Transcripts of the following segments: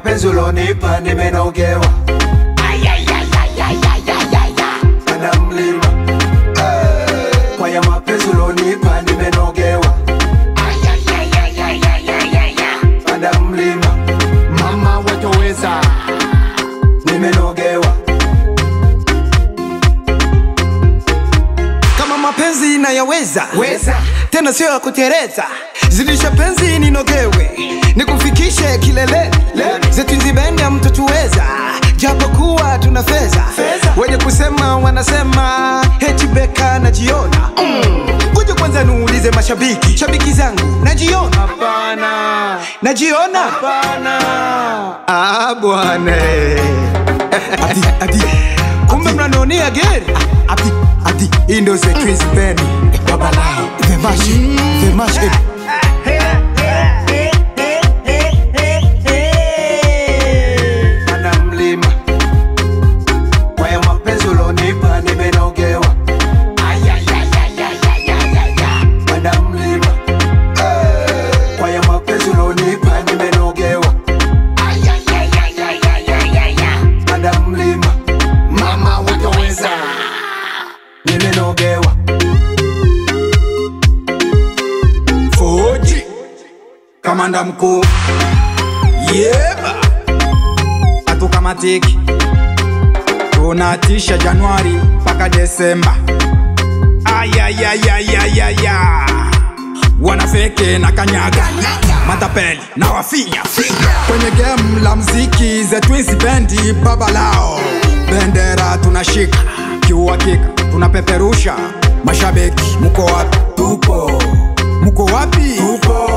mapenzi ulonipa nimenogewa panda mlima Eh, kwa ya mapenzi ulonipa nimenogewa panda mlima mama watoweza nimenogewa kama mapenzi nayaweza weza tena sio ya kutereza zidisha penzi ninogewe nikufikishe kileleni zetu nzibende mtotuweza japokuwa tuna fedha Fedha. wenye kusema wanasema hechibeka najiona kuja kwanza niulize mashabiki shabiki zangu najiona hapana najiona hapana Ah, bwana ati ati kumbe mnanionia geri ati ati hii ndio the twins band babalao the mash the mash panda mlima kwa ya mapenzi ulonipa nimenogewa panda mlima Eh, kwa ya mapenzi ulonipa nimenogewa panda mlima mama watoweza nimenogewa Fuji kamanda mkuu yeba hatukamatiki tunatisha Januari mpaka Desemba ayayayayayaya wanafeke na kanyaga matapeli na wafinya kwenye game la mziki the Twins bendi baba lao bendera tunashika kiuhakika tunapeperusha mashabiki muko wapi tupo muko wapi tupo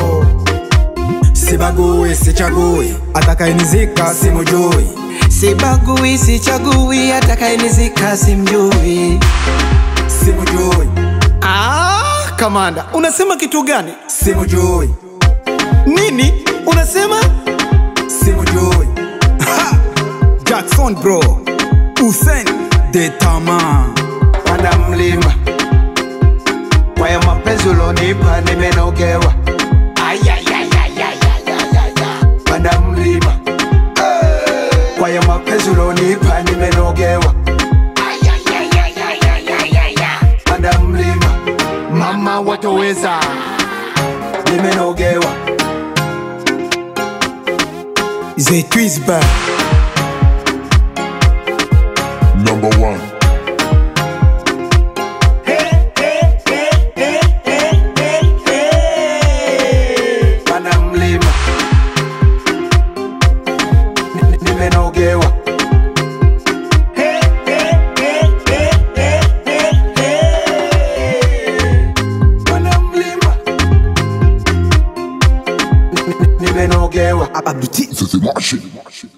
sibagui sichagui atakayenizika simujui sibagui sichagui atakayenizika simjui simujui ah, kamanda unasema kitu gani simujui nini unasema simujui Ha! Jackson bro Hussein de Tama panda mlima kwa ya mapenzi ulonipa nimenogewa panda mlima Eh, kwa ya mapenzi ulonipa nimenogewa panda mlima mama watoweza nimenogewa the twins band Number one. panda mlima Ni- nimenogewa panda mlima Ni- ni- nimenogewa Abduti This is Martian.